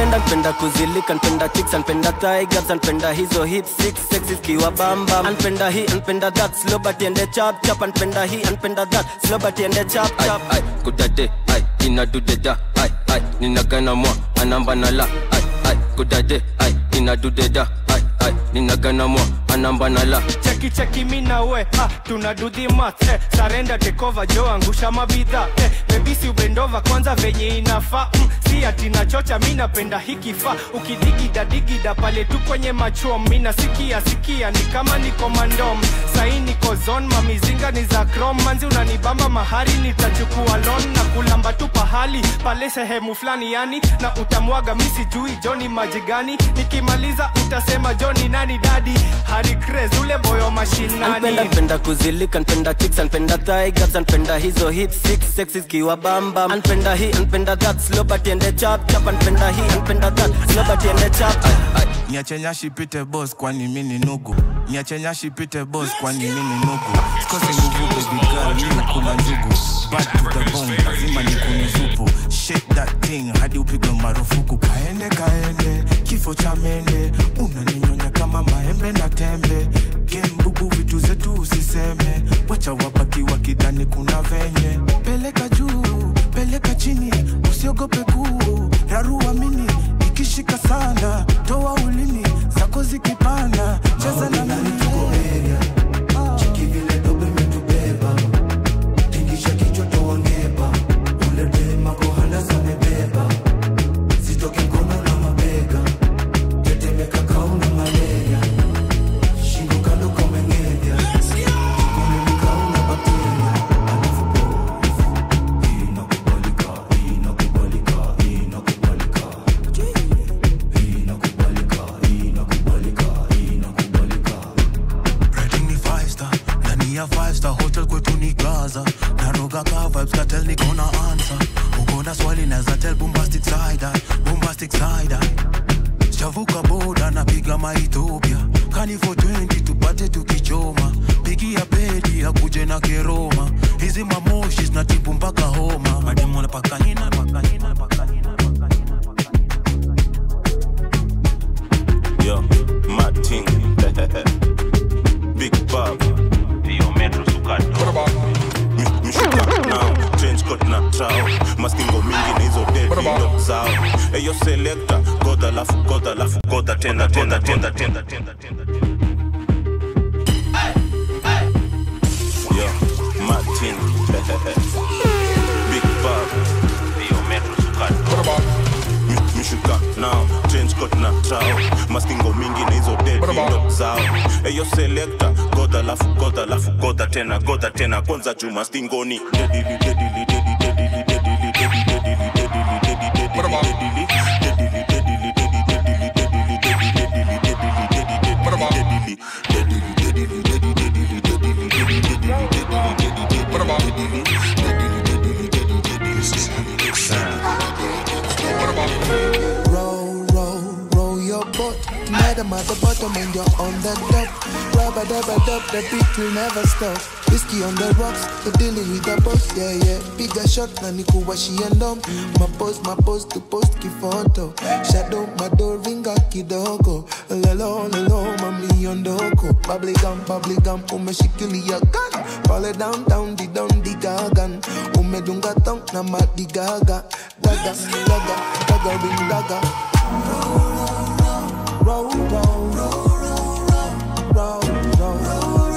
anpenda npenda kuzilika npenda chicks anpenda thigh gaps anpenda hizo hips six sexy zikiwa bamba anpenda hii anpenda that slow but ende chap chap anpenda hii anpenda that slow but ende chap chap ai kudade ai inadudeda ai ai ninagana mwa anamba na la ai ai kudade ai inadudeda ai ai ninagana mwa anamba na la cheki cheki mi na we ha tuna do the math eh, sarenda tekova jo angusha mabidha eh, bebisi ubendova kwanza venye inafaa mm, si ati nachocha mi napenda hikifaa ukidigida digida pale tu kwenye machom mi nasikia sikia ni kama niko mandom sahi niko zon mamizinga ni za krom manzi unanibamba mahari nitachukua lon na kulamba tu pahali pale sehemu fulani yani na utamwaga mi sijui joni maji gani nikimaliza utasema joni nani dadi hari craze ule boyo mashinani anpenda npenda kuzilika npenda chicks anpenda thigh gaps anpenda hizo hips six sexy zikiwa bamba anpenda hii anpenda that slow but ende chap chap anpenda hii anpenda that slow but ende chap niache nyashi pite boss kwani mi ni nugu niache nyashi pite boss kwani mi ni nugu sikosi nguvu baby girl mi nakula njugu bad to the bone lazima nikune supu shake that thing hadi upigwe marufuku kaende kaende kifo cha mende unaninyonya kama maembe na tembe gembubu vitu zetu usiseme wacha wabaki wakidhani kuna venye peleka juu peleka chini usiogope kuu rarua mini ikishika sana toa ulimi zako zikipanda cheza na mimi Rating ni five star ndani ya five star hotel kwetu ni gaza naroga ka vibes katel niko na answer uko na swali naweza tell bombastic side eye, bombastic side eye. chavuka boda napiga maethiopia kani for 20 tupate tukichoma pigia pedi akuje na keroma hizi mamoshi zinatibu mpaka homa mademona pakahina pakahina pakahina Yo, Martin. Big Bob. Yo, Metro Sukato. Mi- Mishika now, change coat na trao maskingo mingi na hizo dedi ndo zao eyo selekta goda lafu goda lafu goda tena tena tena tena tena tena Yo, Martin. Big Bob. Yo, Metro Sukato. Mi- Mishika now, change coat na trao maskingo mingi na hizo dedi ndo zao eyo selekta goda lafu goda lafu goda tena goda tena kwanza juma stingoni dedili dedili dedi dedili dedili dedi dedili dedili dedi dedili dedili dedili dedili dedi dedili dedili dedi dedili dedili dedi dedili dedili dedili dedi dedili dedili dedi dedili dedili dedi dedili dedili Roll, roll, roll your boat. Madam at the bottom and you're on the top. Rubber dubber dub, the beat will never stop. Whiskey on the rocks, the dealing with the boss, yeah, yeah. Bigger shot, na nikuwashi ndom. My post, my post, to post kifoto. Shadow, my door, ringa kidogo. Lelo, lelo, mami ondoko. Bubbly gum, bubbly gum, umeshikilia gun. Pale down, down, di down, di gagan. Umedunga tong na madi gaga. Daga, daga, daga, ring daga. Roll, roll, roll, roll, roll,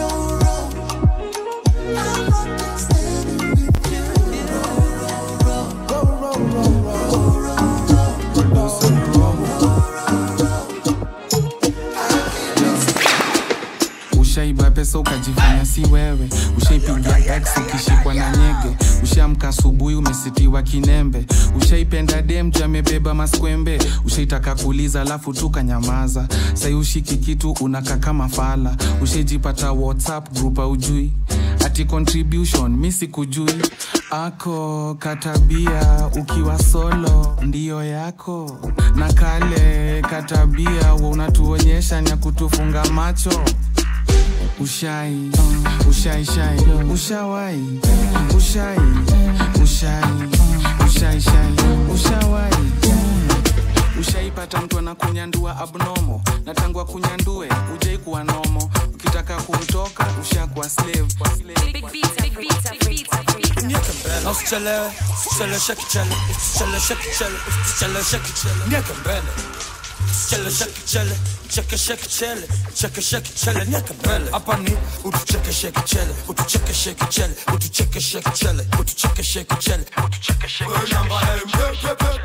ushaiba pesa ukajifanya si wewe ushaipiga ex ukishikwa na nyege ushaamka asubuhi umesitiwa kinembe ushaipenda demju amebeba maskwembe ushaitaka kuliza alafu tukanyamaza sai ushiki kitu unaka kama fala ushaijipata whatsapp group aujui ati contribution mi sikujui ako katabia ukiwa solo ndiyo yako na kale katabia wa unatuonyesha nya kutufunga macho ushai ushai shai ushawai ushai ushai ushai shai ushawai ushaipata mtu anakunyandua abnomo na tangu akunyandue ujai kuwa nomo ukitaka kumtoka ushakuwa slave Na usichelewe, usichelewe, shake chele, usichelewe, shake chele, usichelewe, shake chele. Nieke mbele. Usichelewe, shake chele, cheke shake chele, cheke shake chele, nieke mbele. Hapa ni utucheke shake chele, utucheke shake chele, utucheke shake chele, utucheke shake chele, utucheke shake chele.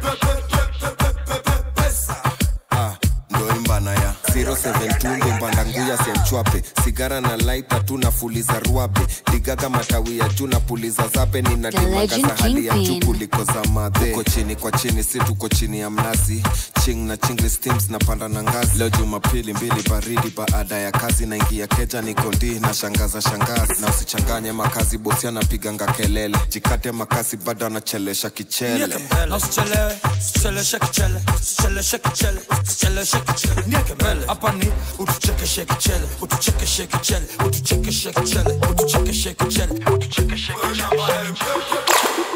Ah, ndo imbana ya 072 ndo mbanda nguya semchwape sigara na laita tu nafuliza ruabe ligaga matawi ya juu na puliza zabe The ninadimagaza Legend hali ya juu Kingpin. kuliko za madhe uko chini kwa chini si tuko chini ya mnazi ching na chingli steams na panda na ngazi leo jumapili mbili baridi baada ya kazi naingia keja niko ndi na shangaza shangazi na usichanganye makazi bosi anapiganga kelele jikate makasi bado anachelesha kichele Nieke mbele. Na usichelewe, usichelewe, shake chele, usichelewe, shake chele, usichelewe, shake chele. Nieke mbele. Hapa ni utucheke shake chele, utucheke shake chele, utucheke shake chele, utucheke shake chele, utucheke shake chele.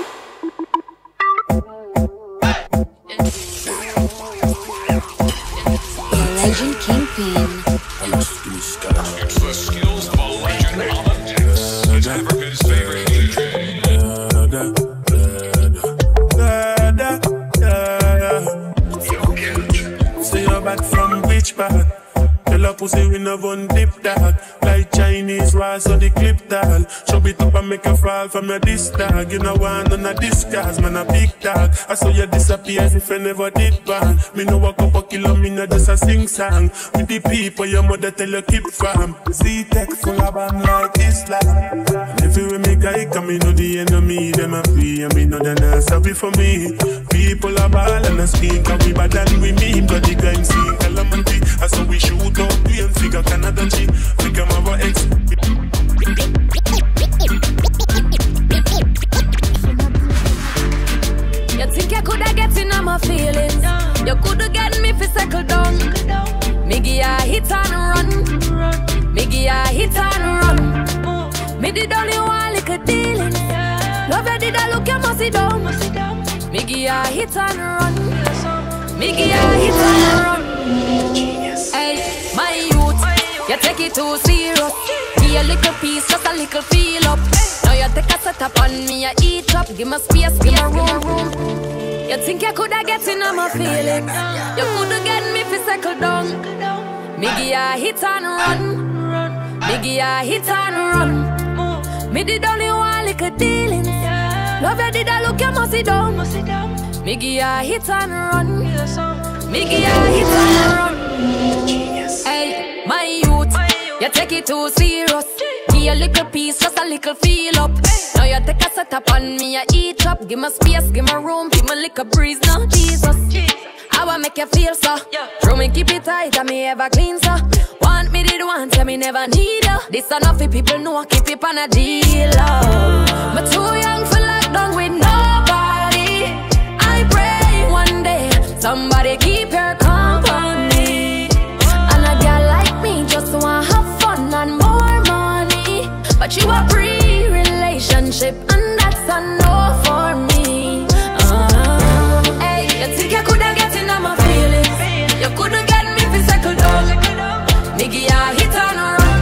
The Legend Kingpin. It's the Skills Ball Legend Holland. It's Africa's favorite DJ. Say you're back from which part? Tell a pussy we no one dip dog Like Chinese rice or the clip dog Chop it up and make a fall from your disc dog You know want none of this cause man a big dog I saw you disappear as if I never did bang Me no walk up a kilo, me no just a sing song With the people your mother tell you keep from Z-Tech full of band like Islam And everywhere me guy come me know the enemy Them a free and me know they not sorry for me People are ball and a speak and we bad than we mean But the gang see calamity I saw we shoot up we and figure Canada G Figure my ex You think you coulda get in on my feelings? You coulda get me fi settle down. Me give ya hit and run. Me give ya hit and run. Me did only one little dealing. Love you did I look you must sit down. Me give ya hit and run. Me give ya hit and run. Hey, my youth, you take it too serious. Give a little piece, just a little feel up. Now you take a set up on me, I eat up. Give me space, give me room. You think you coulda get in on my feelings? You coulda get me fi settle down. Me give ya hit and run. Me give ya hit and run. Me did only one little dealings. Love you did I look you must sit down. Me give ya hit and run. Me give ya hit and run. Hey, my youth, you take it too serious. Give a little piece, just a little feel up. Now you take a set up on me, I eat up. Give me space, give me room, give me little breeze now, Jesus. I want make you feel so. Throw me keep it tight, and me ever clean so. Want me did want, tell me never need you. This enough for people know, keep it on a deal. Oh. But too young for lockdown with nobody. I pray one day somebody keep your company. And a girl like me just want have fun and more money. But you a pre-relationship and that's a no for me. Uh, hey, you think you coulda get in on my feelings? You coulda get me fi settle down. Nigga, I hit on a run.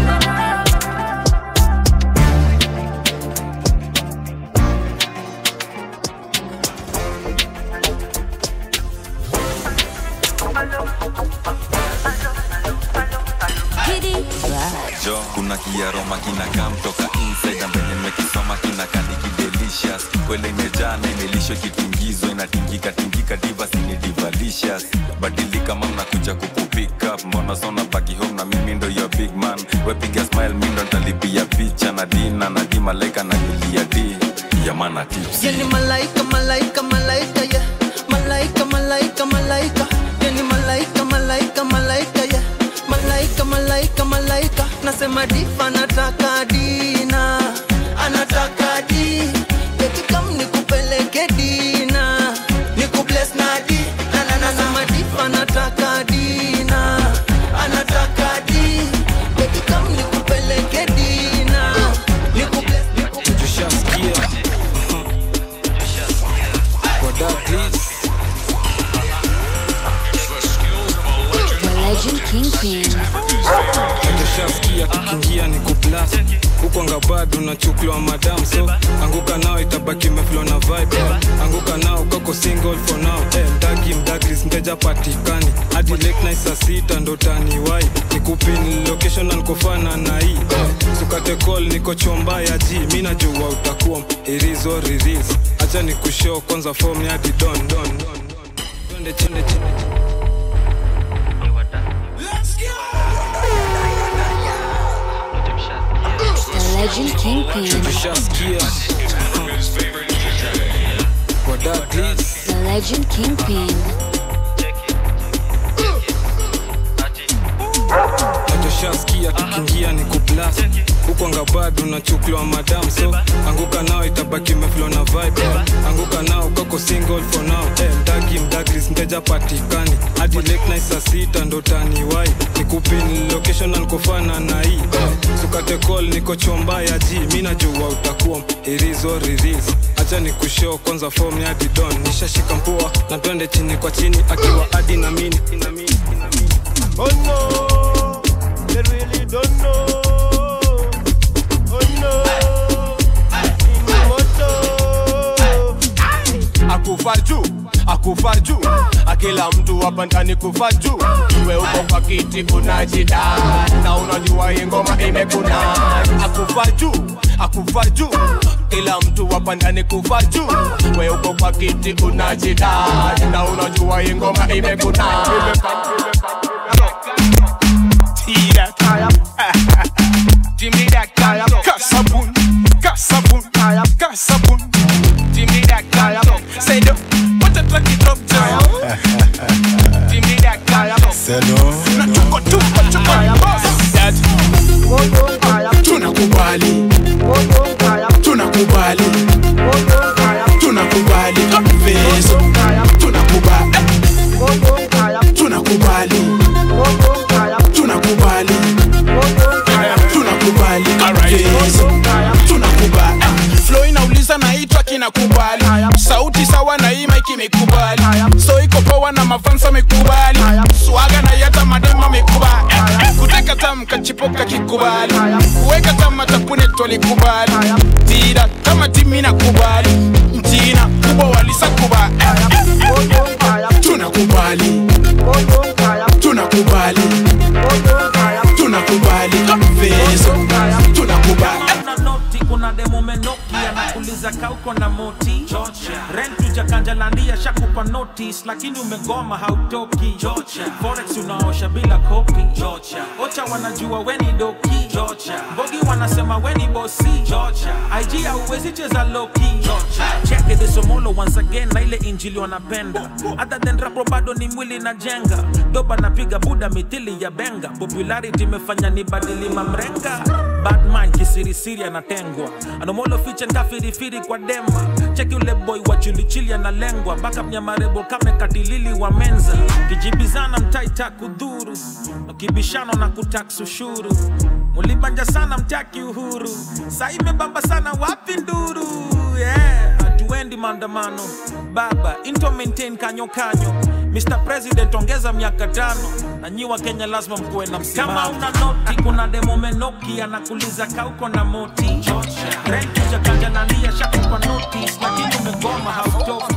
jo kuna kiaroma kinakaa mtoka inside ambenye nimekisoma kinakani kidelicious kwele imejaa na imelishwa kitingizwa inatingika tingika diva sini divalicious badilika mam nakuja kukupick up mbona sona baki home na mimi ndo your big man wepiga smile mi ndo ntalipia picha na dina na di malaika na nilia di yamana tips Yani malaika, malaika, malaika, yeah. Malaika, malaika, malaika. Yani malaika, malaika, malaika, yeah. Malaika, malaika, malaika. Nasema difa anataka dina, anataka di. Eti kam nikupeleke dina, nikubless na di. Na na na nasema difa anataka dina, anataka di. Eti kam nikupeleke dina, nikubless, nikubless. tushasikia koda please plus ukwanga bado unachukliwa madam so anguka nao itabaki meflo na vibe anguka nao koko single for now eh, mdagi mdagris mteja patikani hadi late night saa sita ndo taniwai nikupin location na nikofana na hii eh, sukate call niko chomba ya ji mi najua utakuwa irizo riris acha nikushow kwanza form ya hadi don don don twende chende chende The Legend Kingpin. Tushasikia kwa Douglas The Legend Kingpin. nachoshaskia tukiingia ni kuplas huko ngabado unachukliwa madam so anguka nao itabaki meflo na vibe anguka nao kako single for now eh, mdagi mdagris mteja patikani hadi late night saa sita ndo taniwai nikupin location na nikofana na hii eh, sukate call niko chomba ya ji mi najua utakuwa irizo riris acha nikushow kwanza form ya didon nishashika mpua na twende chini kwa chini akiwa adi na mini Oh no, they really don't know. Oh no, akufar juu akufar juu akila mtu hapa ndani kufar juu we uko kwa kiti unajida na unajua hii ngoma imekuna akufar juu akufar juu kila mtu hapa ndani kufar juu we uko kwa kiti unajida na unajua hii ngoma imekuna Tira kaya Jimmy that kaya Kasabun Kasabun kaya Kasabun Jimmy that kaya Say do What a track it up down Jimmy that kaya Na tuko tuko tuko That Tunakubali Tunakubali Tunakubali Vezo Tunakubali Tunakubali tunakubali tunakubali Yesu, tunakubali flow inauliza na hii track inakubali sauti sawa na hii mic imekubali so iko poa na mafansa amekubali swaga na yata madema amekubali kuteka tam kachipoka kikubali kuweka tam tapune tolikubali tira kama timi nakubali mtina kubwa walisakubali tunakubali tunakubali tunakubali Vezo, tunakubali Kuna noti kuna demo menoki anakuliza kauko na moti rent ujakanjalandia shakupa notice lakini umegoma hautoki forex unaosha bila kopi ocha wanajua weni doki mbogi wanasema weni bosi ig hauwezi cheza loki cheke desomolo once again na ile injili wanapenda other than rapo bado ni mwili na jenga doba napiga buda mithili ya benga popularity imefanya ni badili mamrenga batman kisirisiri anatengwa anomolo fiche nkafirifiri kwa dema cheki ule boy wa chilichili analengwa baka mnyamarebo kame katilili wa menza kijibizana mtaita kudhuru ukibishano na kutax ushuru mulibanja sana mtaki uhuru saa imebamba sana wapi nduru yeah. hatuendi maandamano baba into maintain kanyo kanyo Mr. President ongeza miaka tano na nyi wa Kenya lazima mkuwe na msimamo. Kama una noti, kuna demo menoki anakuliza kauko na moti rent ujakajalalia shakupa notice, lakini umegoma hautoki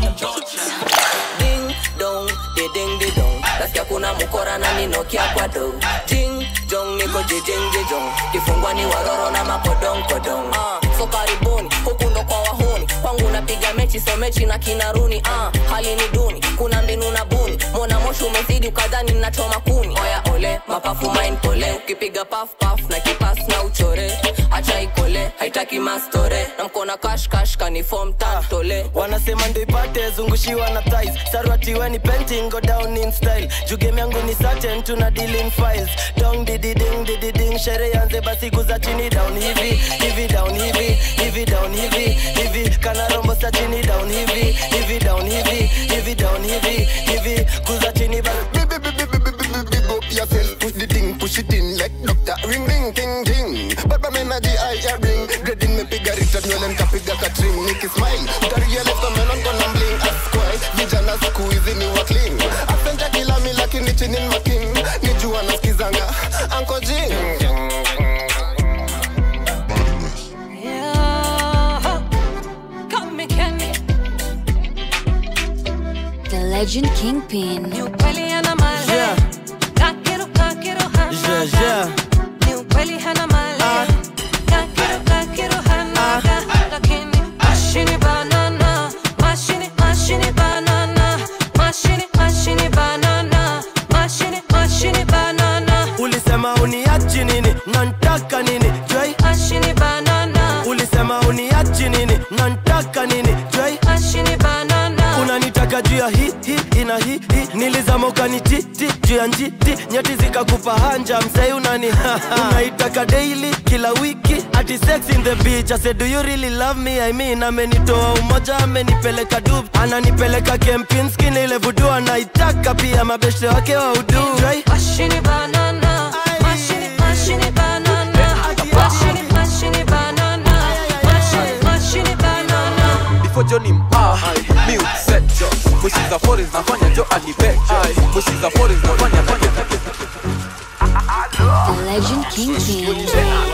ding dong de ding de dong nasikia kuna mukora na ninokia kwa do ding jong niko jejeng jejong kifungwa ni waroro na makodong kodong uh, so karibuni huku ndo kwa wahuni kwangu napiga mechi so mechi na kinaruni uh, hali ni duni kuna mbinu na buni mona moshi umezidi ukadhani nachoma kuni oya ole mapafu main pole ukipiga paf paf na kipas na uchore acha ikole haitaki mastore na mkona kash kash kanifom tantole wanasema ndo ipate zungushiwa na thighs sarwatiweni painting go down in style juu game yangu ni certain tuna deal in files dong dididing dididing shere yanze basi guza chini down hivi hivi down hivi hivi down hivi hivi kana rombo sa chini down hivi hivi down hivi hivi down hivi hivi guza chini basi big up yourself, push the thing, push it in like doctor. Ring ring ting ting. Baba menaji I ya ring. Grading me piga rita nywele nkapiga katring. Niki smile. Utaria left on melon kona bling. Askwai. Vijana siku hizi ni wa clean. Asenta kila mi lakini chini ni making. Nijua nasikizanga. Uncle Jing. legend Kingpin. Ni ukweli hana mali. Yeah. Kakiru, kakiru hana. Yeah, yeah. Ni ukweli hana mali. Kakiru, kakiru hana. Lakini mashini banana. Mashini, mashini banana. Mashini, mashini banana. Mashini, mashini banana. ulisema uniachi nini nantaka nini jwai Mashini banana. ulisema uniachi nini nantaka nini jwai Mashini banana. unanitaka juu ya hi hi ina hi hi nilizama ukanititi juu ya njiti nyati zikakupa hanja msai unani unaitaka daily kila wiki ati sex in the beach I said do you really love me I mean amenitoa umoja amenipeleka dub ananipeleka kempinski na ile vudu anaitaka pia mabeshte wake wa udu Jwai. Mashini banana. Mashini, mashini banana. Mashini, mashini banana. Mashini, mashini banana. before Johnny mpa mi upset jo mwishiza forest nafanya jo alibek jo mwishiza forest nafanya fanya The legend Kingpin.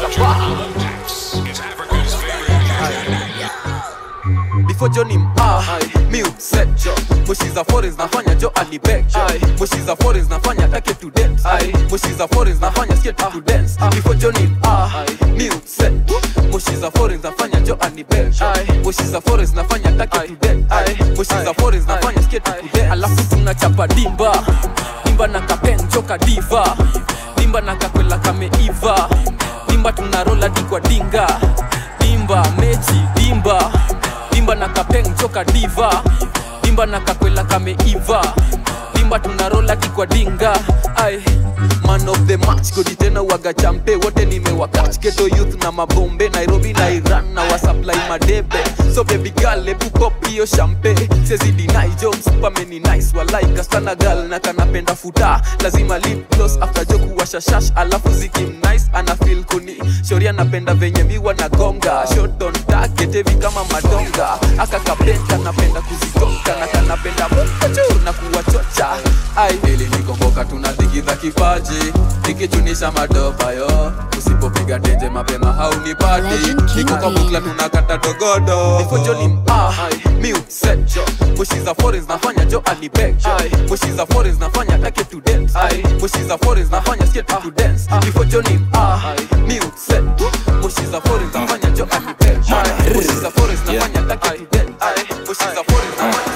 before Johnny mpa mi upset jo mwishiza forest nafanya jo alibek jo mwishiza forest nafanya take to dance mwishiza forest nafanya skate to dance before Johnny mpa mi upset mwishiza forest nafanya jo alibek jo mwishiza forest nafanya take to dance mwishiza forest nafanya skate to dance alafu tunachapa dimba dimba na kapen joka diva dimba na kakwela kameiva dimba tunarola dikwa dinga dimba mechi dimba dimba na kapeng joka diva dimba na kakwela kameiva dimba tunarola kikwa dinga ai man of the match godi tena waga champe wote nimewakach geto youth na mabombe nairobi na iran na wasupply madebe so baby girl ebu pop hiyo champe sezi deny jo msupameni nice walai kastana gal na kanapenda futa lazima lip gloss after jo kuwasha shash alafu zikim nice ana feel kuni shori anapenda venye miwa na gonga shot on target hivi kama madonga aka kapenta napenda kuzigonga na kanapenda mukachu na kuwachocha ai ili nikomboka tunadigidha kipaji nikichunisha madopa yo usipopiga tenje mapema haunipati niko kwa bukla tunakata dogodo ifojoni mpa mi upset jo mwishiza forest nafanya jo alibek jo mwishiza forest nafanya take to dance mwishiza forest nafanya skate to dance ifojoni mpa mi upset mwishiza forest nafanya jo alibek jo mwishiza forest nafanya take to dance mwishiza forest nafanya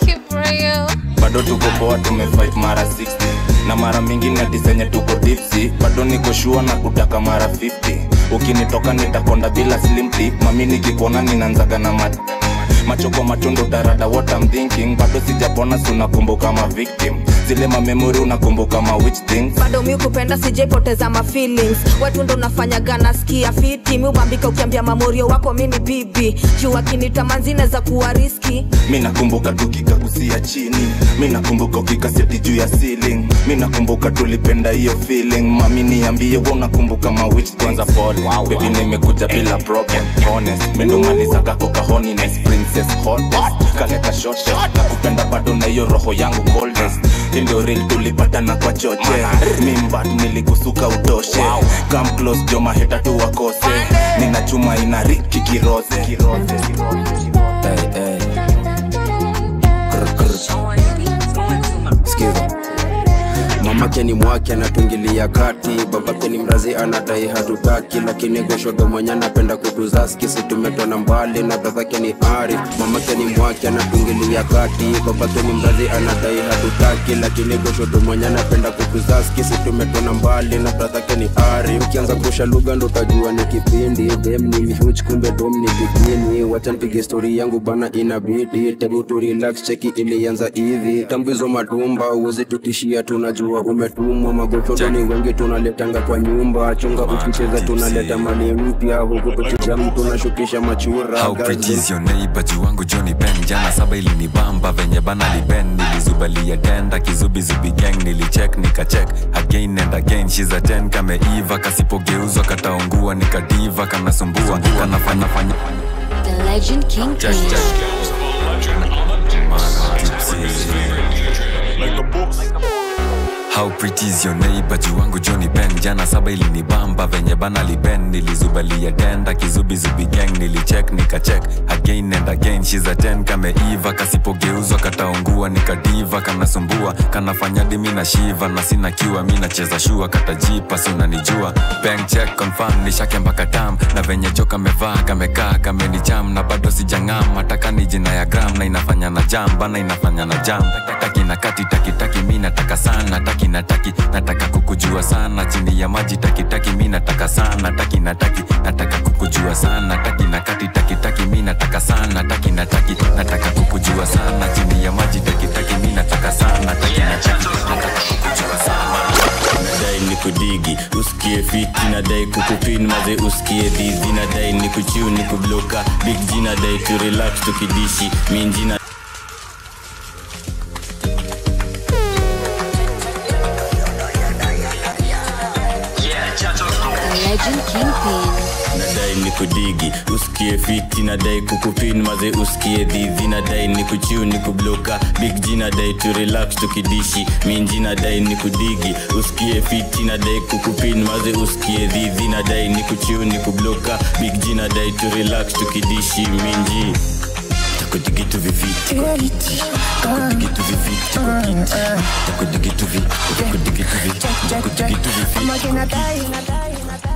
bado tuko poa tumefight mara 60 na mara mingi natisenye tuko dipsi bado niko shua na kutaka mara 50 ukinitoka nitakonda bila slimti mami nikikuona ninanzaga na mat macho kwa matundu tarada what I'm thinking bado sijapona si unakumbuka ma victim zile mamemori unakumbuka ma which things bado mi kupenda sijaipoteza ma feelings watu ndo nafanyaga nasikia fiti mi ubambika ukiambia mamorio wako mi ni bibi juu akinita manzine za kuwa riski mi nakumbuka tukikakusia chini mi nakumbuka ukikaseti juu ya ceiling mi nakumbuka tulipenda hiyo feeling mami niambie wa unakumbuka ma which kwanza pole baby nimekuja bila problem honest mendumaliza kako kahonines princess hottest kaleka shortest na kupenda bado na hiyo roho yangu coldest Hii ndio real tulipatana kwa choche mimbat nilikusuka utoshe come close jo maheta tu wakose nina chuma ina riki kiroze kiroze Hey, hey. Krr, krr. Sikiza. mamake ni mwake anatungilia kati babake ni mrazi anadai hatutaki lakini goshodo mwenye anapenda kutuzaski situmetona mbali na bradhake ni ari mamake ni mwake anatungilia kati babake ni mrazi anadai hatutaki lakini goshodo mwenye anapenda kutuzaski situmetona mbali na bradhake ni ari ukianza kusha lugha ndo utajua ni kipindi dem ni mihuch kumbe dom ni bikini wacha nipige stori yangu bana inabidi tebu tu relax cheki ilianza hivi tambizo madumba uwezi tutishia tunajua umetumwa magotodo ni wengi tunaletanga kwa nyumba chunga ukicheza tunaleta mali mpya huku tukijam tunashukisha machura How pretty is your neighbor juu wangu Johnny Ben jana saba ilinibamba venye bana liben nilizubalia tenda kizubizubi gang nilicheck nikacheck again and again she's a 10 kameiva kasipogeuzwa kataungua nikadiva kanasumbua kanafanya fanya The legend Kingpin. check check how pretty is your neighbor juu wangu joni ben jana saba ilinibamba venye bana liben nilizubalia denda kizubizubi gang nilicheck nikachek again and again she's a 10 kameiva kasipogeuzwa kataungua nikadiva kanasumbua kanafanya dimi na shiva na sina kiwa mi nacheza shua katajipa si unanijua bank check confirm nishake mpaka tam na venye jo kamevaa kamekaa kamenicham na bado sijang'am mataka ni jina ya gram na inafanya na jam bana inafanya na jam taki na kati taki taki mi nataka sana taki na taki nataka kukujua sana chini ya maji taki taki mi nataka sana taki na taki nataka kukujua sana taki na kati taki taki mi nataka sana taki na taki nataka kukujua sana chini ya maji taki taki mi nataka sana taki na taki nataka kukujua sana nadai ni kudigi usikie fiti nadai kukupin maze usikie dhizi nadai ni kuchiu ni kubloka big g nadai tu relax tukidishi minjina The Legend Kingpin. nadai ni kudigi usikie fiti nadai kukupin maze usikie dhizi nadai ni kuchiu ni kubloka big g nadai tu relax tukidishi minji nadai ni kudigi usikie fiti nadai kukupin maze usikie dhizi nadai ni kuchiu ni kubloka big g nadai tu relax tukidishi minji takudigitu viviti kwa kiti takudigitu viviti kwa kiti takudigitu vi takudigitu vi takudigitu viviti kwa kiti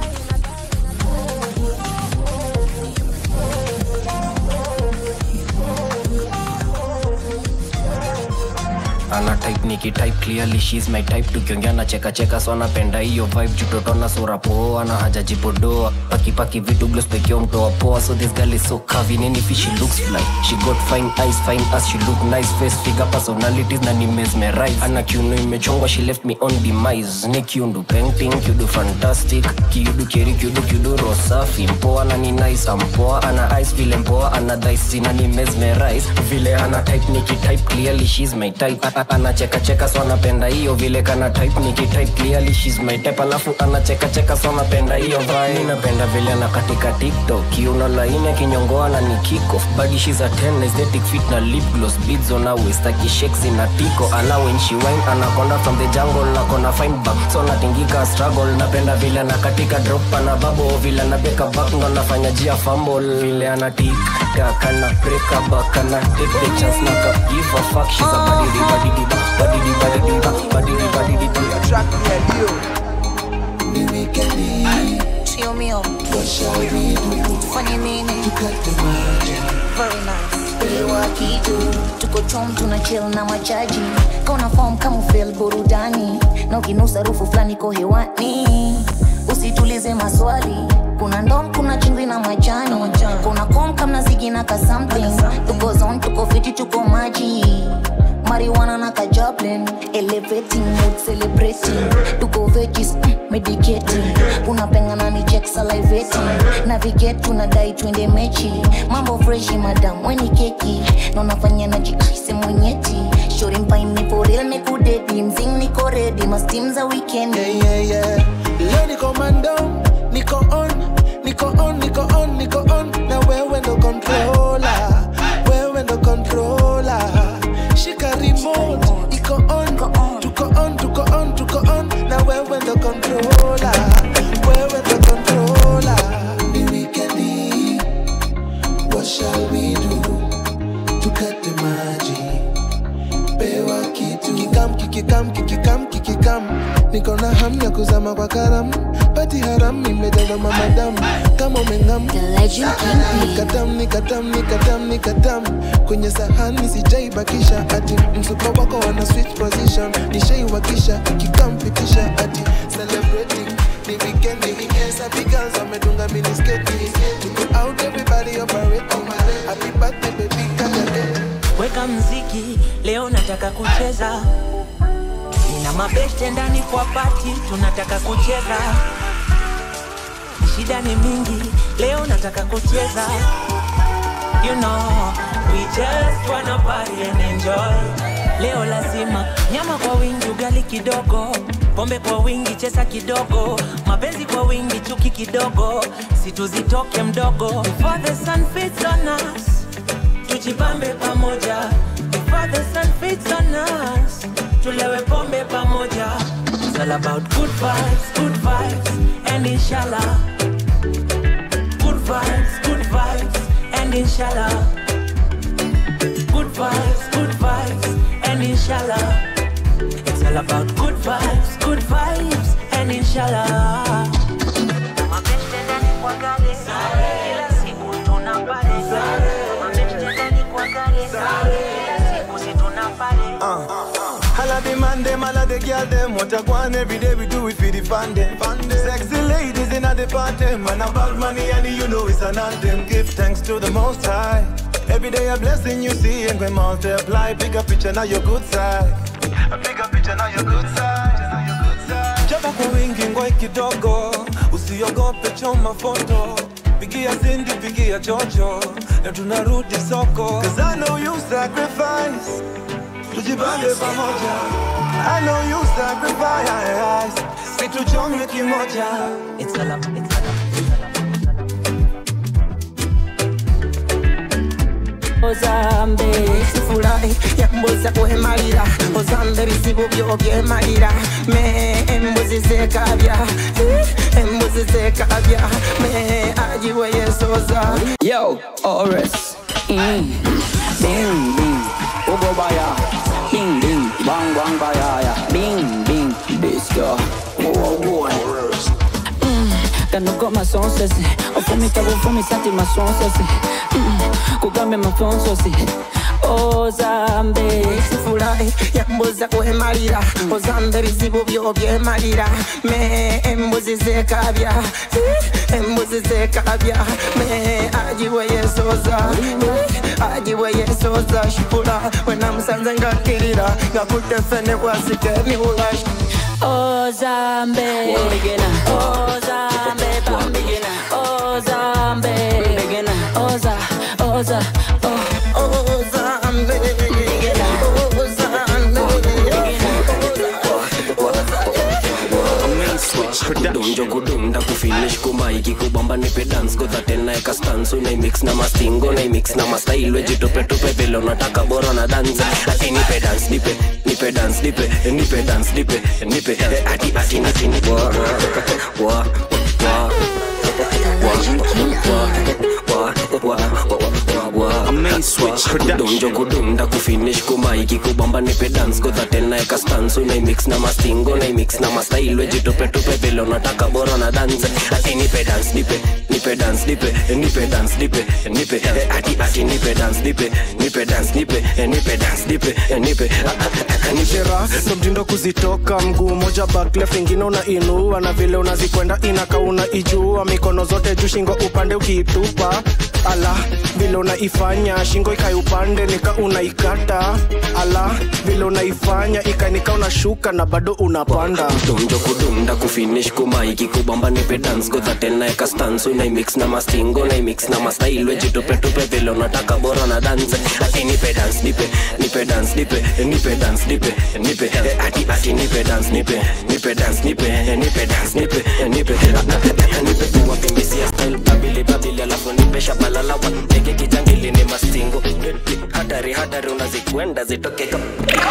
ana type nikitype clearly she's my type tukiongea na cheka cheka so anapenda hiyo vibe jutotona sura poa na hajajipodoa pakipaki vitu glos pekeo mtoa poa so this girl is so curvy nini fi she looks fly she got fine eyes fine as she look nice face figure personalities na ni mesmerize ana kiuno imechongwa she left me on demise ni kiundu painting kiudu fantastic kiudu keri kiudu kiudu rosafi mpoa na ni nice ampoa ana eyes vile mpoa ana dice na ni mesmerize vile ana type nikitype clearly she's my type A- a- anacheka cheka so anapenda hiyo vile kana type nikitype clearly she's my type alafu anacheka cheka so anapenda hiyo vibe Mimi napenda vile ana katika tiktok kiuno laini akinyongoa na ni kick off body she's a 10 aesthetic fit na lip gloss beads on her waist akishakes na tiko ana when she wine anakonda from the jungle akona fine back so natingika struggle napenda vile ana katika drop ana babo vile ana beka back ndo anafanya jia fumble vile ana tik tak ana break a back ana take the chance na ka give a fuck she's a body di body di body di body di body di body di body track me and you. Ni wikendi, Tio mio, what shall we do? tufanye nini? Tukate maji, Very nice. Pewa kitu, tuko chom tuna chill na machaji. Kauna form kama ufeel burudani, na ukinusa rufu fulani ko hewani. Usitulize maswali, kuna ndom, kuna chumvi na majani, kuna kom kama zigi na ka something. Tuko zone, tuko fiti, tuko maji marijuana na kajablin elevating mood celebrating tuko veggies mm, medicating unapengana ni check salivating navigate tunadai twende mechi mambo freshi madam weni keki na unafanya na jikaise mwenyeti shori mpaini foril mekudedi mzing niko redi mastim za weekend yeah, yeah, yeah. Leo niko mando, niko on, niko on, niko on, niko on. Na wewe ndo controller, wewe ndo controller. Shika remote, iko on, tuko on, tuko on, tuko on. Na wewe ndo controller, wewe ndo controller. Ni wikendi, what shall we do? Tukate maji, pewa kitu. Kikam, kikikam, kikikam, kikikam. Niko na hamu ya kuzama kwa karamu, pati haramu imejaza mamadamu kama umeng'am. Nikatam, nikatam, nikatam, nikatam kwenye sahani sijaibakisha, ati msuko wako wana switch position, nishaiwakisha ikikampitisha, ati celebrating ni weekend, ni weekend, sabi girls wamedunga minisketi, tuko out everybody operating, happy birthday baby, kaka weka mziki leo nataka kucheza nina mabeste ndani kwa pati tunataka kucheza shida ni mingi leo nataka kucheza you know we just wanna party and enjoy leo lazima nyama kwa wingi ugali kidogo pombe kwa wingi chesa kidogo mapenzi kwa wingi chuki kidogo situzitoke mdogo Before the sun fits on us tujipambe pamoja Before the sun fits on us tulewe pombe pamoja It's all about good vibes, good vibes and inshallah Good vibes, good vibes and inshallah Good vibes, good vibes and inshallah It's all about good vibes, good vibes and inshallah Holla the man them, holla the girl them What I want every day we do it for the fun them Sexy ladies in the party Man about money and you know it's an anthem Give thanks to the most high Every day a blessing you see and we multiply Bigger picture now your good side A bigger picture now your good side Japo kwa wingi ngoi kidogo Usiogope choma foto Pigia Cindy, pigia chocho Na tunarudi soko Cause I know you sacrifice tujipange pamoja I know you sacrifice situchome kimoja It's all up, it's all up. ozambe sifurahi yambuza kwemalira ozambe bizibu byo byemalira me embuzi zekabya eh, embuzi zekabya me ajiwe yesoza Yo, Oris. Mm. Bing, bing. Ugo baya. Bing, bing. Bang, bang, baya. ya. Bing, bing. Disco. Whoa, boy. Mm. Kano go masonsesi ofumita bufumisati masonsesi Mm. kugambe mafonsosi ozambe sifurahi yambuza kwemalira ozambe bizibu byo byemalira me embuzi zekabya eh, embuzi zekabya me ajiwe yesoza eh, ajiwe yesoza shipula wenamusanze ngakirira ngakutefene bwasike miwula ozambe ozambe bambigina ozambe oza oza oh. ozambe donjo kudunda kufinish kumaiki kubamba nipe dance godha tena eka stans unaimix na mastingo naimix na mastail wejitopetope vile unataka bora na dance ati nipe dance nipe nipe dance nipe nipe dance nipe nipe eh, ati ati ati nipe wa wa wa donjo kudunda kufinish kumaiki kubamba nipe dance godha tena eka stans unaimix na mastingo naimix na mastail wejitopetope vile unataka bora na dance ati nipe dance nipe nipe dance nipe nipe dance nipe nipe eh, ati ati nipe dance nipe nipe dance nipe eh, nipe dance nipe eh, nipe ah, ah, ah, nipe Shera ndo mtindo kuzitoka mguu moja back left ingine unainua na vile unazikwenda inaka unaijua mikono zote juu shingo upande ukiitupa ala vile unaifanya shingo ikai upande nika unaikata ala vile unaifanya ikanika unashuka na bado unapanda donjo kudunda kufinish kumaiki kubamba nipe dance godha tena eka stans unaimix na mastingo naimix na mastail wejitopetope vile unataka bora na dance ati nipe dance nipe nipe dance nipe nipe dance nipe nipe eh, ati ati nipe dance nipe nipe dance nipe eh, nipe dance nipe eh, nipe ah, ah, ah, nipe kuwa pimbisia style babili babili alafu nipe shabalala wa teke kijangili ni mastingo hatari hatari unazikwenda zitoke kama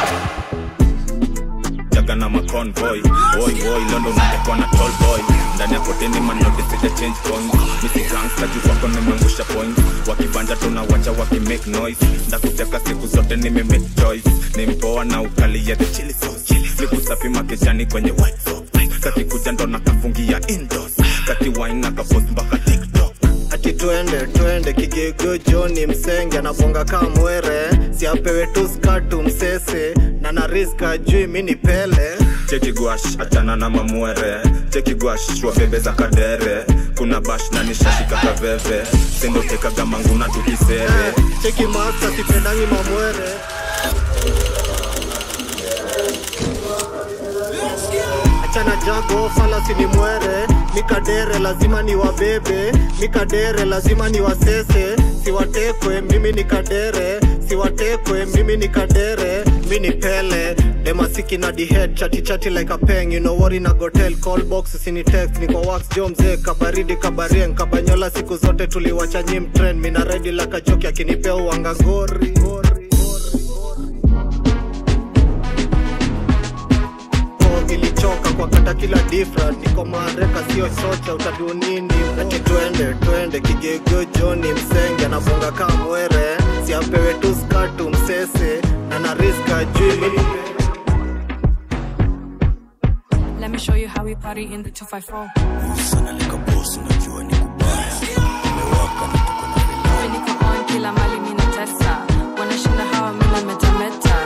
jaga na maconvoy boy boy londo unatekwa na tall boy ndani ya koteni manoti sija change coins misi gangsta juu kwako nimeangusha point wakibanja tunawacha wakimake noise ndakuteka siku zote nime make choice ni mpoa na ukali ya the chili sauce flipu safi makejani kwenye white sock kakikuja ndo nakafungia indoors kaki wine na kapost mpaka tiktok ati twende twende kigego joni msenge anabonga kamwere siapewe tu skatu msese na nariska jui mini pele cheki gwash achana na mamwere cheki gwash wabebe za kadere kuna bash na nishashika kaveve sindotekaga manguna tukisere cheki masta sipendangi mamwere achana jago falasi ni mwere mikadere lazima ni wabebe mikadere lazima ni wasese siwatekwe mimi ni kadere siwatekwe mimi ni kadere mi ni pele demasiki na dihead chati chati like a peng you know what in a gotel call box sini text niko wax jo mzee kabaridi kabarien kabanyola siku zote tuliwacha nyim trend mina redi la kajoki akinipea uanga ngori kwa kata kila different niko mareka sio chocha utabiu nini ati twende twende kigego joni msenge anabonga kaa mwere siapewe tu skatu msese na nariska juu Let me show you how we party in the 254. Niko on kila mali mina tesa. Wanashinda hawa mina metameta.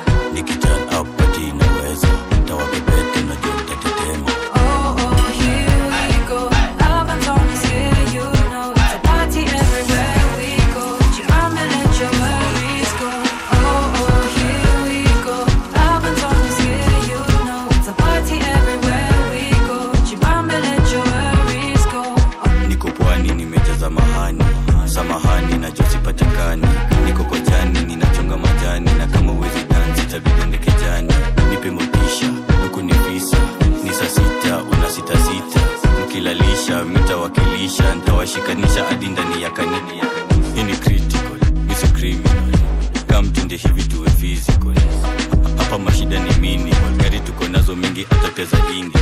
Oh, oh, here we go. Alabama is here, you know. It's a party everywhere we go. Jibambe, let your worries go. Oh, oh, here we go. Alabama is here, you know. It's a party everywhere we go. Jibambe, let your worries go. niko pwani nimejaza mahani samahani najosipatikani niko kojani ninachonga majani na kama uwezi dansi tabidende kejani nipe motisha huku ni visa ni saa sita una sita sita mkilalisha mitawakilisha ntawashikanisha hadi ndani ya kanini hii ni critical misi criminal kamtende hivi tuwe physical hapa mashida ni minimal gari tuko nazo mingi hata pia za indi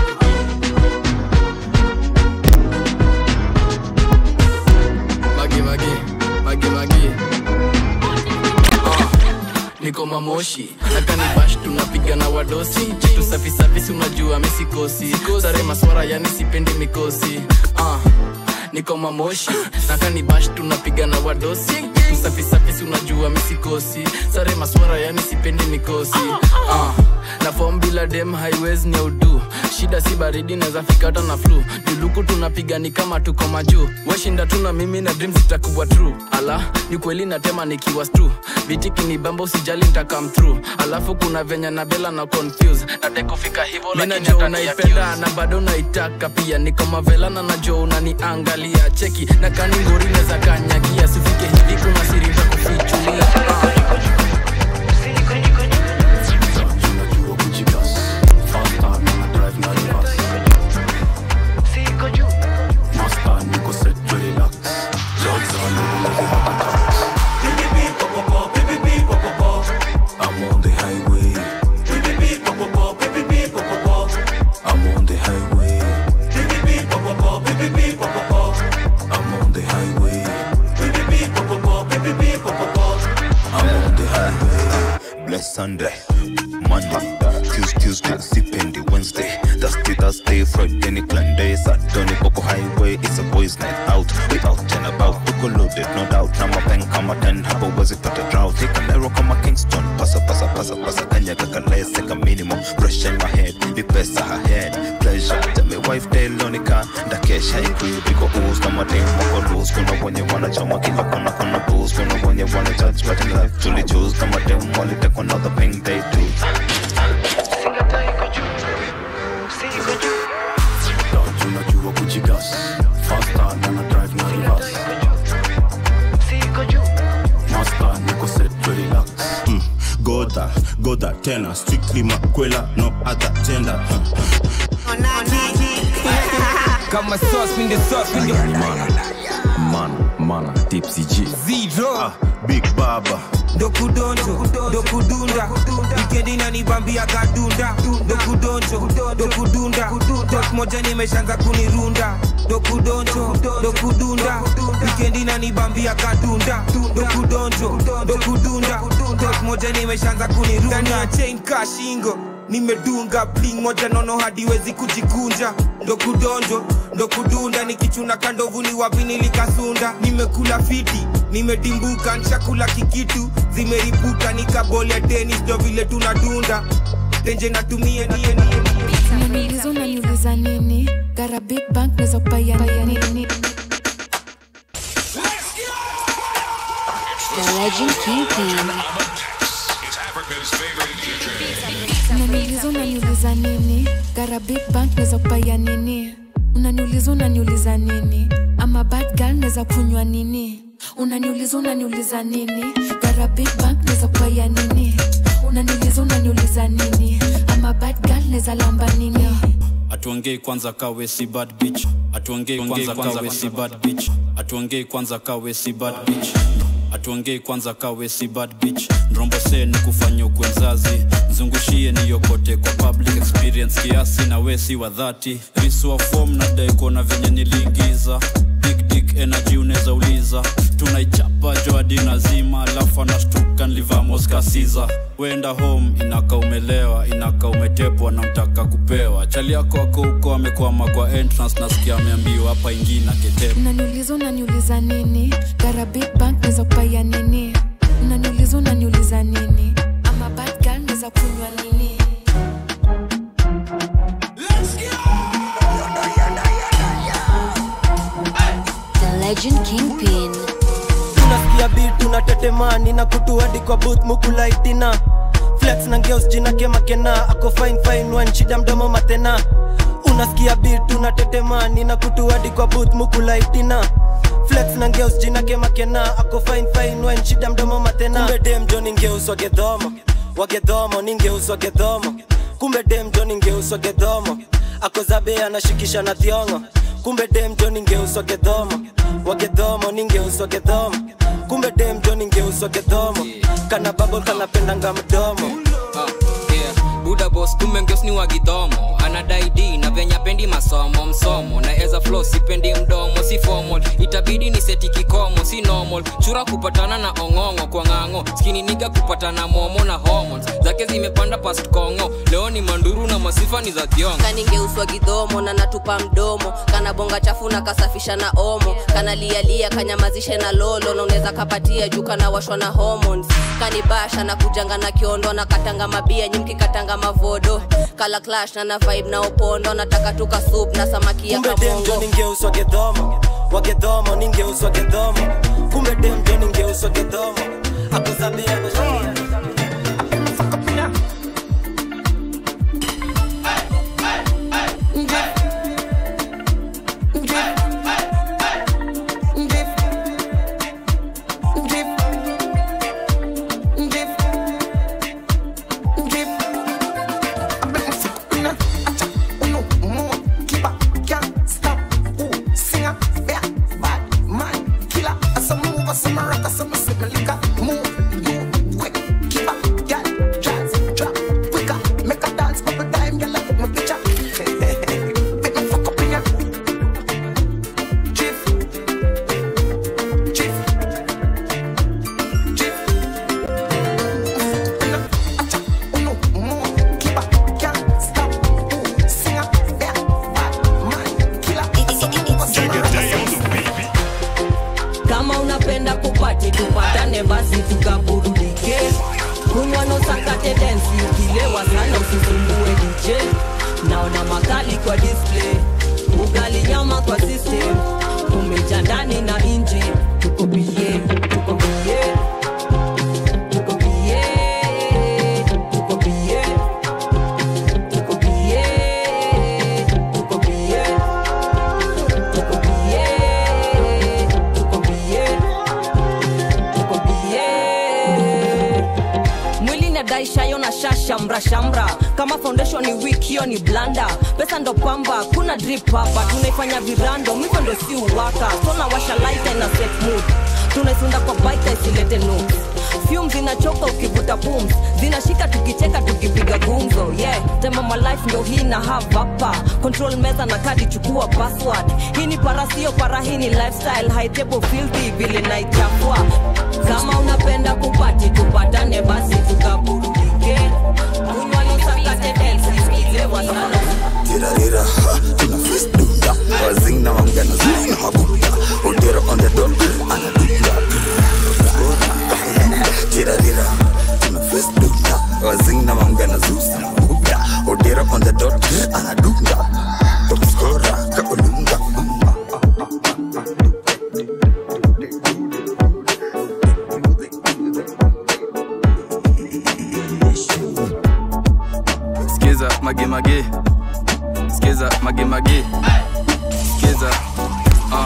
magi magi magi magi Ah, niko mamoshi nakani bash tunapiga na wadosi kitu safi safi si unajua misikosi sare maswara yani sipendi mikosi Ah, niko mamoshi nakani bash tunapiga na wadosi kitu safi safi si unajua misikosi sare maswara yani sipendi mikosi Ah, na form bila dem highways ni udu shida si baridi naweza fika hata na flu juluku tunapiga ni kama tuko majuu washinda tu na mimi na dreams zitakuwa true ala ni kweli natema nikiwa stru vitiki ni bamba usijali nitakam through alafu kuna venye na bela na confuse nade kufika hivo najua unaipenda na bado naitaka pia niko mavela na najua unaniangalia cheki na kani ngori neza kanyagia sifike hivi kuna siri za kufichulia ah. I'm on the highway. I'm on the highway. I'm on the highway. I'm on the highway. Bless Sunday, Monday, Tuesday, Tuesday, Sipendi, Wednesday, Thursday, Thursday, Friday, ni clan day, Saturday, Coco Highway, it's a boys night out, we out and about, tuko loaded, no doubt, na mapen kama 10, hapo wezi pata drought, take an arrow kama Kingston, pasa, pasa, pasa, pasa, kanya kakalese ka minimum, fresh in my head, ni pesa her head, pleasure, tell me wife Delonica, ndakesha ikui, biko ooze, kama dem wako loose, kuna wenye wanachoma kila kona, kuna booze, kuna wenye wana judge, but in life, truly choose, kama dem walitek another thing they do. Unajua kujigas Faster na na drive na reverse Master niko set to relax Mm, goda goda tena strictly makwela no other gender kama sauce in the sauce in the mana mana tipsy g zero big baba dokudonjo dokudunda wikendi nanibambia kadunda dokudonjo dokudunda tok moja nimeshanza kunirunda dokudonjo dokudunda wikendi nanibambia kadunda dokudonjo dokudunda tok moja nimeshanza kunirunda ndani ya chain kashingo nimedunga bling moja nono hadi wezi kujikunja ndo kudonjo ndo kudunda nikichuna kandovu ni wapi nilikasunda nimekula fiti nimedimbuka nshakula kikitu zimeripuka nikabolia tenis ndo vile tunadunda tenje natumia nie nie nie unaniuliza unaniuliza nini gara big bank naweza kupaya nini The Legend Kingpin. unaniuliza unaniuliza nini gara big bank naweza kupaya nini unaniuliza unaniuliza nini ama bad girl naweza kunywa nini unaniuliza unaniuliza nini gara big bank naweza kupaya nini unaniuliza unaniuliza nini ama bad girl naweza lamba nini atuongei kwanza kawe si bad bitch atuongei kwanza kawe si bad bitch atuongei kwanza kawe si bad bitch atuongei kwanza kawe si bad bitch nrombose ni kufanya ukwenzazi zungushie niyokote kwa public experience kiasi na we si wa dhati riswa fom nadai kuona venye niliingiza big dick energy unaweza uliza tunaichapa joadi nazima alafu anashtuka nlivamoskasiza wenda home inaka umelewa inaka umetepwa na mtaka kupewa chali yako ako huko amekwama kwa entrance nasikia ameambiwa hapa ingina ketepa unaniuliza unaniuliza nini gara big bank naweza kupaya nini unaniuliza unaniuliza nini ama bad girl naweza kunywa nini The Legend Kingpin. tunasikia beat tunatetemani na kutu hadi kwa booth mukulaitina flex na ngeus jina kemakena ako fine fine one shida mdomo matena unasikia beat tunatetemani na kutu hadi kwa booth mukulaitina flex na ngeus jina kemakena ako fine fine one shida mdomo matena kumbe dem jo ningeus wagedhomo wagedhomo ningeus wagedhomo kumbe dem jo ningeus wagedhomo ako zabe anashikisha na thiongo kumbe dem jo ningeus wagedhomo wagedhomo ningeus wagedhomo kumbe dem jo ningeus wagedhomo kana babol kanapendanga mdomo Ah, yeah. buda bos kumbe ngeos ni wagidhomo anadai d na venya pendi masomo msomo na eza flo sipendi mdomo si formal itabidi ni seti kikomo si normal chura kupatana na ong'ong'o kwa ng'ang'o skini niga kupatana momo na hormones zake zimepanda past kongo leo ni manduru na masifa ni za thiongo kaningeuswa gidhomo na natupa mdomo kana bonga chafu na kasafisha na omo kana lialia kanyamazishe na lolo na unaweza kapatia juu kana washwa na hormones kanibasha na kujanga na kiondo na katanga mabia nyimki katanga mavodo kala clash na na vibe na opondo nataka tuka soup na samaki ya kumbe dem jo kamongo ningeus wagedhomo wagedhomo ningeus wagedhomo kumbe dem jo ningeus wagedhomo akuzabe anashikisha kama unapenda kupati tupatane basi tukaburudike kunywa no sakate densi ukilewa sana usisumbue dj naona makali kwa display ugali nyama kwa system umeja ndani na nje tuko bie tuko bie tuko bie tuko bie tuko bie tuko bie tuko bie mwili nadaishayo na shashamra shamra kama foundation ni weak hiyo ni blanda pesa ndo pamba kuna drip hapa tunaifanya virando miko ndo si uwaka sona washa light na set mood tunaisunda kwa baita isilete nudes Fumes zinachoka ukivuta pums zinashika tukicheka tukipiga gumzo yeah tema my life ndo hii na have hapa control meza na kadi chukua password hii ni para sio para hii ni lifestyle high table filthy vile naichafua kama unapenda kupati tupatane basi tukaburudike kunywa nisakate dance ukilewa sana Tirarira, ha, tuna face dunda Wazing na wangana zuri na mabuda Odero on the dot, anadunda Tirarira, tuna face dunda Wazing na wangana zuri na mabuda Odero on the dot, anadunda Top scorer, kaolunga skiza magemage skiza magemage skiza uh.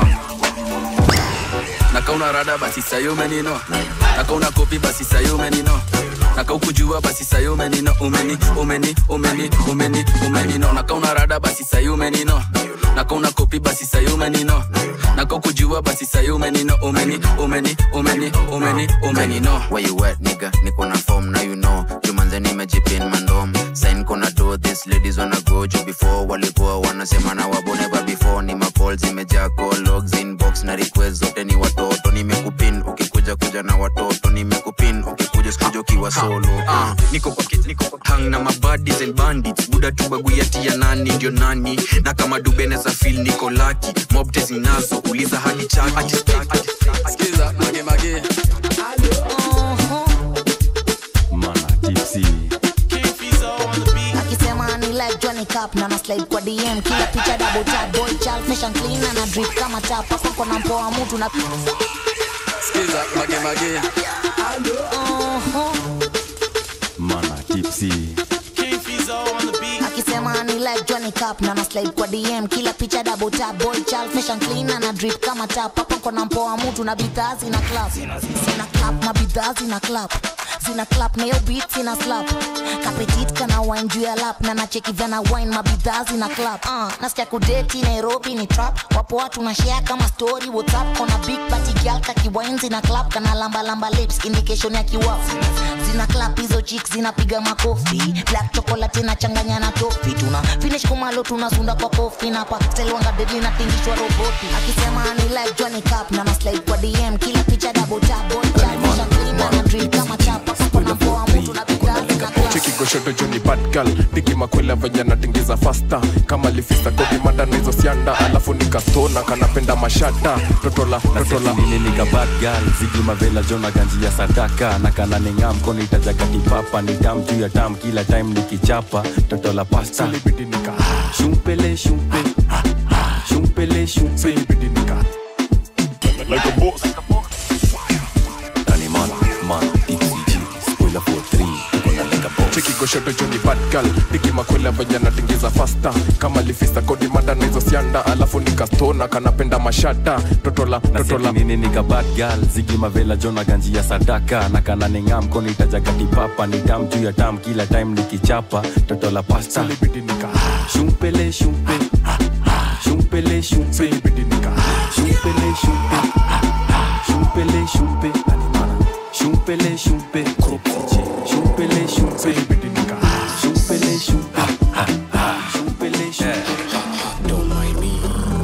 nakauna rada basi sayo menino nakauna kopi basi sayo menino nakaukujua basi sayi umenino umeni umeni umeni umeni umenino nakauna rada basi sayi umenino nakauna kopi basi sayi umenino nakaukujua basi sayi umenino umeni umeni umeni umeni umenino Where you at, nigga? Niko na form, now you know. Jumanze nimejipin mandom. Sign kona do this, ladies wanna go juu before. Walikuwa wanasema na wabo never before. Ni macall zimejaa call logs inbox na request zote ni watoto. Nimekupin ukikuja kuja na watoto. Nimekupin ukikuja sikuja ukiwa solo. Ah, niko kwa kit, niko kwa hang na mabadis and bandits buda tubaguyati ya nani ndio nani na kama dubene za fil niko laki mobte zinazo uliza hadi chaki skiza mage mage akisema ni like Johnny Cup na na slide kwa DM kila picha double tap boy child fashion clean na na drip kama tap hapo kuna mpoa mtu na skiza mage mage mana tipsy akisema ni like Johnny Cup na na slide kwa DM kila picha double tap boy child fashion clean na na drip kama tap hapo kuna mpoa mtu na bidhaa zina clap zina clap mabidhaa zina clap zina clap na hiyo beat zina slap kapetit kana wine juu ya lap na nacheki vyana wine mabidhaa zina clap uh, nasikia kudeti nairobi ni trap wapo watu na share kama story whatsapp kona big party girl kakiwine zina clap kana lamba lamba lips indication ya kiwafu zina clap hizo chicks zinapiga makofi black chocolate inachanganya na tofi tuna finish kumalo tunasunda kwa kofi na pa stelwanga deadly na tingishwa roboti akisema ni like Johnny Cup na na slide kwa DM kila picha double tap boy chat fashion clean na na drip kama chapa kuna poa mtu na bidhaa zina clap cheki goshoto joni badgal diki makwela venye natingiza fasta kama lifista kodi manda na hizo sianda alafu nikastona kanapenda mashata totola totola nilinika bad girl zigi mavela jona ganji ya sadaka na kana ninga mkono itajaga kipapa ni tam juu ya tam kila time nikichapa toto la pasta shumpele shumpe shumpele shumpe like a boss Danny man man DCG spoiler for 3 kuna like a boss cheki goshoto joni badgal diki makwela venye natingiza fasta kama lifista kodi manda na hizo sianda alafu nikastona kanapenda mashata totola totola nini nika bad girl zigi mavela jona ganji ya sadaka na kana ninga mkono itajaga kipapa ni tam juu ya tam kila time nikichapa toto la pasta shumpele shumpe shumpele shumpe shumpele shumpe shumpele shumpe shumpele shumpe shumpele shumpe shumpele shumpe shumpele shumpe Don't mind me.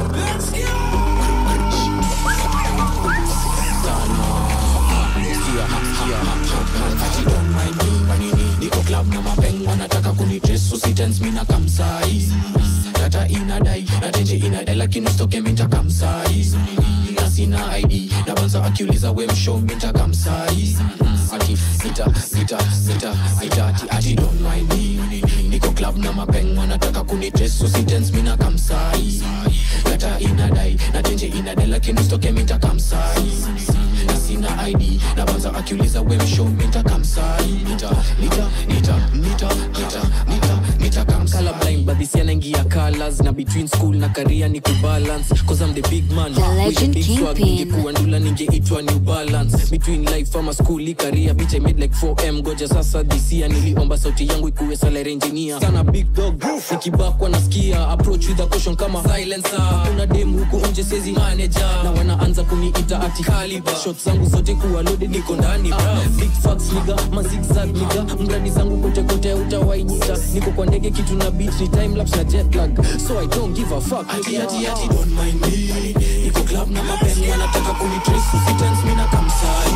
niko club na mapeng wanataka kunidress usitens mina kamsai data inadai natenje inadai lakini usitoke minta kamsai na sina id na banza akiuliza we mshow minta kamsai ati sita sita sita sita ati ati don't mind me niko club na mapeng wanataka kunidress usitens mina kamsai data inadai natenje inadai lakini usitoke minta kamsai na sina id na banza akiuliza we mshow minta kamsai nita nita nita nita nita nita nita kamsai colorblind but this yanaingia colors na between school na career ni kubalance cause I'm the big man The legend With a big swag, Kingpin. ningekuwa ndula ningeitwa new balance between life ama school i career bitch I made like 4m goja sasa this year niliomba sauti yangu ikuwe salary engineer sana big dog nikibakwa nasikia approach with a caution kama silencer kuna dem huku nje sezi manager na wanaanza kuniita ati caliber shots zangu zote kuwa loaded niko ndani bra big facts nigga ma zigzag nigga mradi zangu kote kote utawainita niko kwa ndege kitu na beat ni time lapse na jet lag so I don't give a fuck ati ati ati don't mind me niko club na mapeni wanataka kunitrace usitens mina kamsai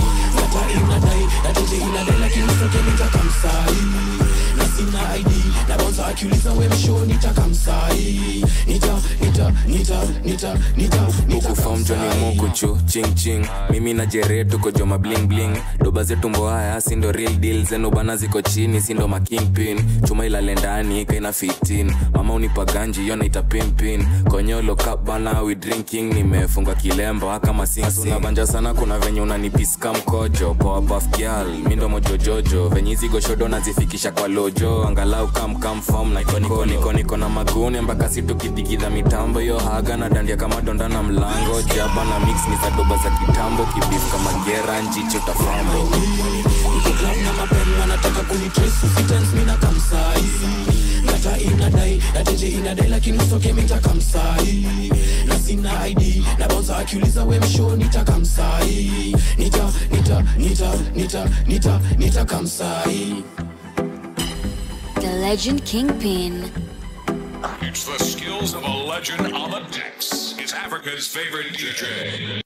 data inadai nateje inadai lakini sote nitakamsai na sina id na bonza akiuliza we msho nitakamsai nita nita nita nita nita ukufom joni mokuchu ching ching mimi na jere tuko joma bling bling doba zetu mboaya sindo real deal zenu bana ziko chini sindo makingpin chuma ilale ndani kaina 15 mama unipa ganji yo naita pimpin konyolo cup bana we drinking nimefunga kilemba kama sinsinabanja sana kuna venye unanipiska mkojo poa buff girl mindo mojojojo venye hizi goshodo nazifikisha kwa lojo angalau kamkamfom na niko niko niko na magune mpaka situkidigidha mitambo yo haga na dandia kama donda na mlango jaba na mix ni za doba za kitambo kibif kama gera njicho tafambo niko club na mapeng wanataka kunitrace usitens mina kamsai ngata inadai na tenje inadai lakini usoke mitakamsai na sina id na bonza akiuliza we msho nitakamsai nita nita nita nita nita nitakamsai The Legend Kingpin. It's the skills of a legend on the decks. It's Africa's favorite DJ.